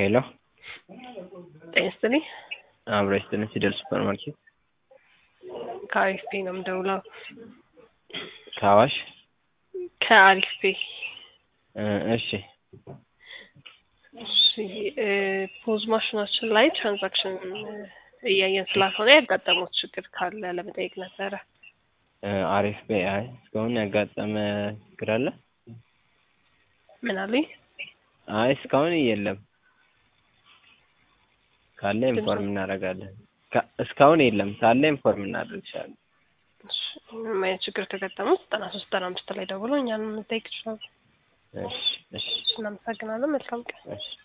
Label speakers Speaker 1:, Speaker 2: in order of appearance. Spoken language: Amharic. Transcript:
Speaker 1: ሄሎ
Speaker 2: ጤና ይስጥልኝ።
Speaker 1: አብሮ ይስጥልን። ፊደል ሱፐር ማርኬት
Speaker 2: ከአሪፍ ፔ ነው የምደውለው።
Speaker 1: ከአዋሽ
Speaker 2: ከአሪፍ ፔ
Speaker 1: እ እሺ
Speaker 2: እሺ እ ፖዝ ማሽናችን ላይ ትራንዛክሽን እያየን ስላልሆነ ያጋጠሙት ችግር ካለ ለመጠየቅ ነበረ።
Speaker 1: እ አሪፍ ቤ አይ እስካሁን ያጋጠመ ችግር አለ?
Speaker 2: ምን አሉኝ?
Speaker 1: አይ እስካሁን የለም። ካለ ኢንፎርም እናደርጋለን። ካ- እስካሁን የለም። ካለ ኢንፎርም እናደርግሻለን።
Speaker 2: እሺ፣ ምንም አይነት ችግር ከገጠሙት ዘጠና ሶስት ዘጠና አምስት ላይ ደውሎ እኛን መጠየቅ ይችላሉ።
Speaker 1: እሺ እሺ
Speaker 2: እናመሰግናለን። መልካም ቀን።
Speaker 1: እሺ